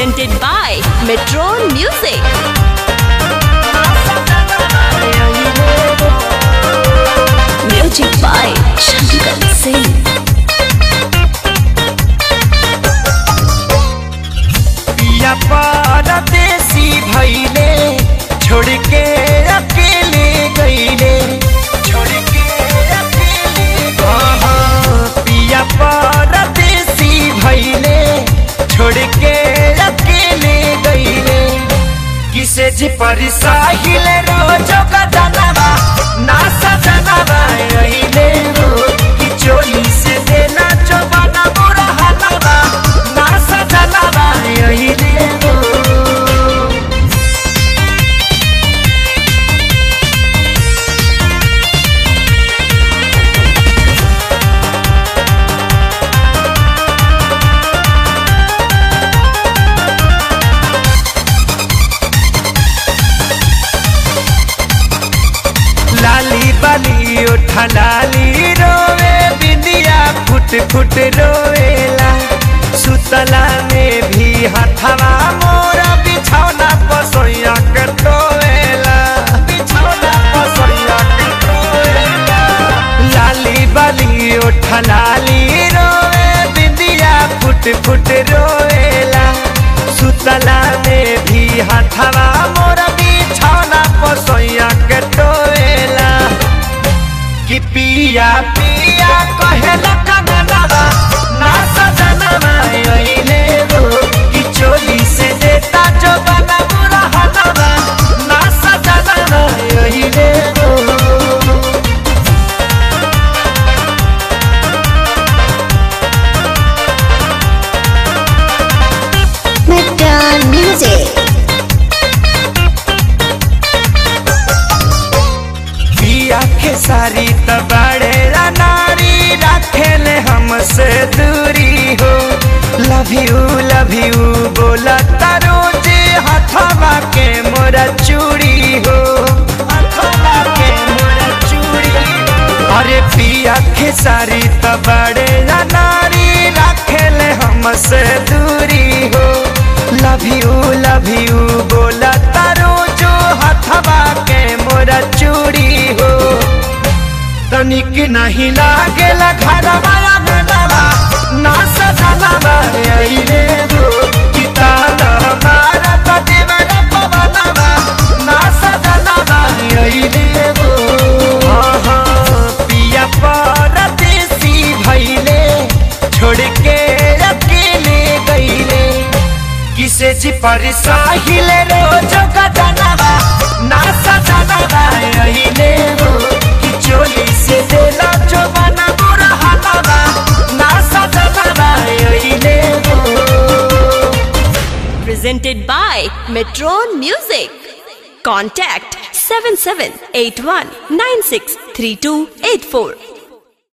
presented by Metron Music. Music by Shankar Singh. पिया परदेसी भैले छोड़ के अकेले गईले छोड़ के अकेले हाँ, हाँ, पिया परदेसी भैले छोड़ के अकेले गईले किसे जी पर साहिल रोज का जनवा ना सजनवा अइले रो कि चोली से देना चोबाना बुरा हलवा ना सजनवा अइले रो लाली बाली उठा लाली रोवे बिंदिया फुट फुट रोवेला सुतला में भी हथवा मोरा बिछौना पसोइया के टोवेला बिछौना पसोइया के टोवेला लाली बाली उठा लाली रोवे बिंदिया फुट फुट रोवेला सुतला में भी हथवा मोरा बिछौना पसोइया के टोवेला कि पिया पिया कहेला कननवा ना सजनवा अइले रो कि चोली से देता जो बना बुरा हनवा ना सजनवा अइले रो Metron Music. पिया के सारी तबाड़े नारी रखेले हमसे दूरी हो लव यू लव यू बोला तारो जे हथवा के मोरा चूड़ी हो हथवा के मोरा चूड़ी अरे पिया के सारी तबाड़े नारी रखेले हमसे दूरी हो लव यू लव यू बोला तारो जो हथवा के मोरा चूड़ी हो तनिक नहीं लागेला घरवा अंगनवा ना सजनवा अइले रो कि ताला मारा पतिवर पवनवा ना सजनवा अइले रो हाँ हाँ पिया परदेसी भइले छोड़ के अकेले गइले किसे जी पर साहिल रोज का जनवा ना सजनवा अइले रो कि चोली से देला चोबना बुरा हलवा ना सजनवा अइले रो Presented by Metron Music. Contact 7781963284.